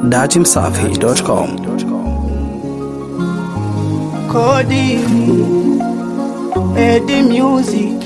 datimsafi.com. Kodi Edi Music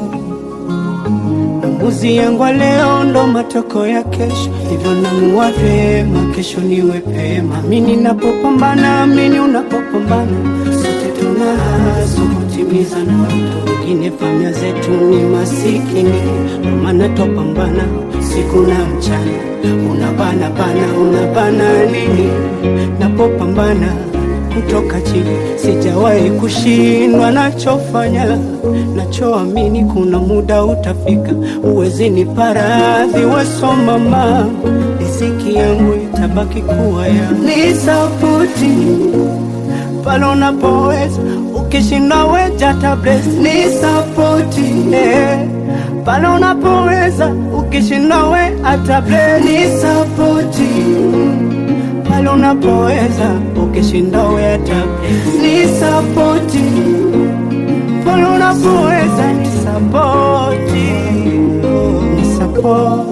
Maamuzi yangu ya leo ndo matoko ya kesho, hivyo namua vyema, kesho niwe pema. Mi ninapopambana, mini unapopambana, sote tunahaso kutimiza ndoto. Wengine famia zetu ni masikini, ndo maana twapambana siku na mchana. Unabana bana, unabana nini? Napopambana kutoka chini, sijawahi kushindwa nachofanya, nachoamini kuna muda utafika, uwezi ni paradhi wasomama, riziki yangu itabaki kuwa ya ni sapoti pale unapoweza, ukishinda weja tables ni sapoti eh. Pale unapoweza, ukishinda we atables ni sapoti pale unapoweza ukishinda weata ni sapoti pale unapoweza ni sapoti ni sapo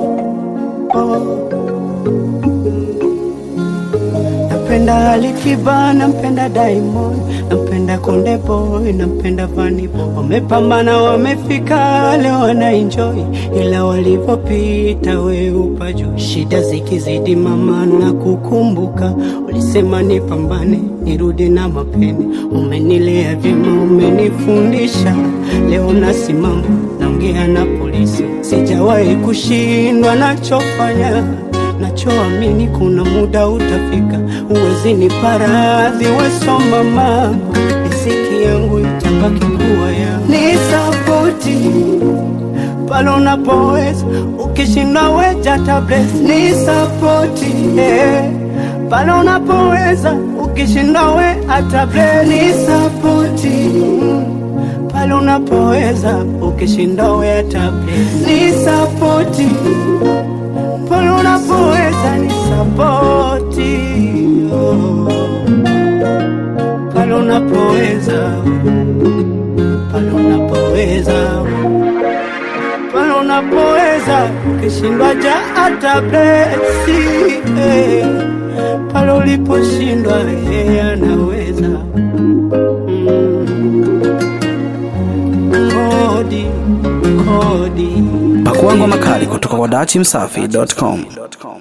Nampenda Alikiba, nampenda Diamond, nampenda Konde Boy, nampenda Vanny Boy. Wamepambana, wamefika leo wana enjoy, ila walivyopita we upa juu. Shida zikizidi mama na kukumbuka, ulisema nipambane, nirudi na mapeni. Umenilea vyema, umenifundisha, leo nasimama naongea na polisi, sijawahi kushindwa nachofanya nachoamini kuna muda utafika, uwezi ni paradhi wesomama, riziki yangu itabaki kuwa ya ni sapoti pale unapoweza, ukishinda weja tables ni sapoti eh. Pale unapoweza, ukishinda we atable ni sapoti pale unapoweza, ukishinda we atable ni sapoti pale unapoweza ni sapoti oh. pale unapoweza pale unapoweza pale unapoweza ukishindwa ja hata blesi eh. pale uliposhindwa yeye anaweza mm. kodi kodi Pakua ngoma kali kutoka kwa datimsafi.com.